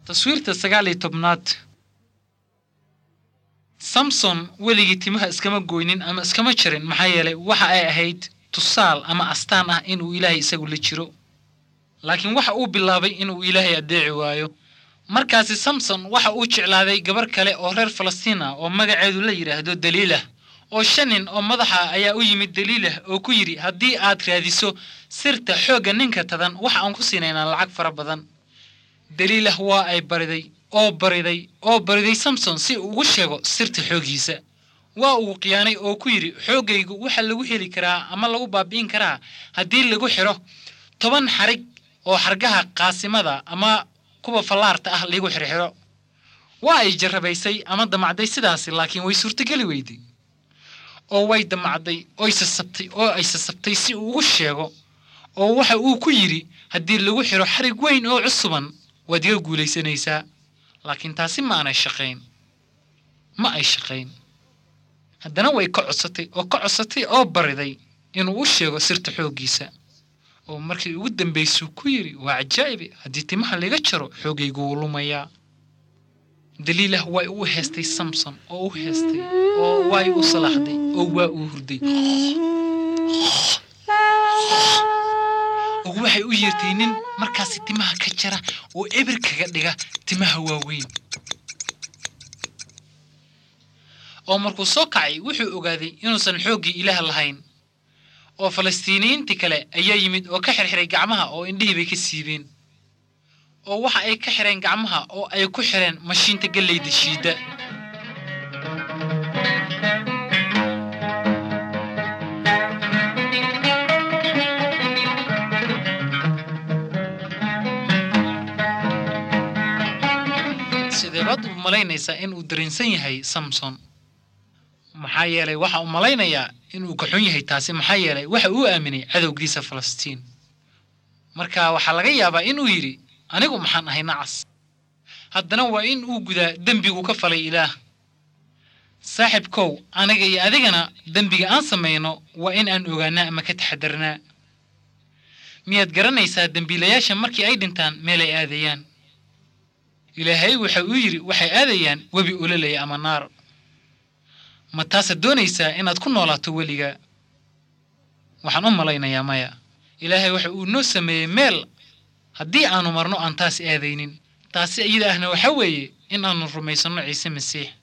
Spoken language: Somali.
taswiirta sagaal iyo tobnaad samson weligii timaha iskama goynin ama iskama jarin maxaa yeelay waxa ay ahayd tusaal ama astaan ah inuu ilaahay isagu la jiro laakiin waxa uu bilaabay inuu ilaahay addeeci waayo markaasi samson waxa uu jeclaaday gabar kale oo reer falastiin ah oo magaceedu la yidhaahdo daliilah oo shan nin oo madaxa ayaa u yimid daliilah oo ku yidhi haddii aad raadiso sirta xoogga ninka tadan waxa aan ku siinaynaa lacag fara badan daliilah waa ay bariday oo bariday oo bariday samson si uu ugu sheego sirta xooggiisa waa uu khiyaanay oo ku yidhi xooggaygu waxa lagu heli karaa ama lagu baabi'in karaa haddii lagu xidho toban xarig oo xargaha qaasimada ama kuwa fallaarta ah lagu xirxidho waa ay jarrabaysay ama damacday sidaasi laakiin way suurtogeli weyday oo way damacday oy sasabtay oo ay sasabtay si uu ugu sheego oo waxa uu ku yidhi haddii lagu xidho xarig weyn oo cusuban waad iga guulaysanaysaa laakiin taasi ma aanay shaqayn ma ay shaqayn haddana way ka codsatay oo ka codsatay oo bariday inuu u sheego sirta xooggiisa oo markii ugu dambaysuu ku yidhi waa cajaa'ibe haddii timaha laga jaro xoogaygu wuu lumayaa daliilah way u heestay samson oo u heestay oo way u salaaxday oo waa uu hurday oo waxay u yeertay nin markaasi timaha ka jara oo ebir kaga dhiga timaha waaweyn oo markuu soo kacay wuxuu ogaaday inuusan xooggii ilaah lahayn oo falastiiniyiintii kale ayaa yimid oo ka xirxiray gacmaha oo indhihii bay ka siibeen oo waxa ay ka xireen gacmaha oo ay ku xireen mashiinta galleyda shiidda sidee baad u malaynaysaa inuu dareensan yahay samson maxaa yeelay waxa uu malaynayaa inuu ka xun yahay taasi maxaa yeelay waxa uu aaminay cadowgiisa falastiin marka waxaa laga yaabaa inuu yidhi anigu maxaan ahay nacas haddana waa in uu gudaa dembigu ka falay ilaah saaxibkow aniga iyo adigana dembiga aan samayno waa in aan ogaanaa ama ka taxadarnaa miyaad garanaysaa dembiilayaasha markii ay dhintaan meel ay aadayaan ilaahay waxa uu yidhi waxay aadayaan webi ololaya ama naar ma taasaad doonaysaa inaad ku noolaato weliga waxaan u malaynayaa maya ilaahay waxa uu noo sameeyey meel haddii aanu marno aan taas aadaynin taasi iyada ahna waxa weeye in aanu rumaysanno ciise masiix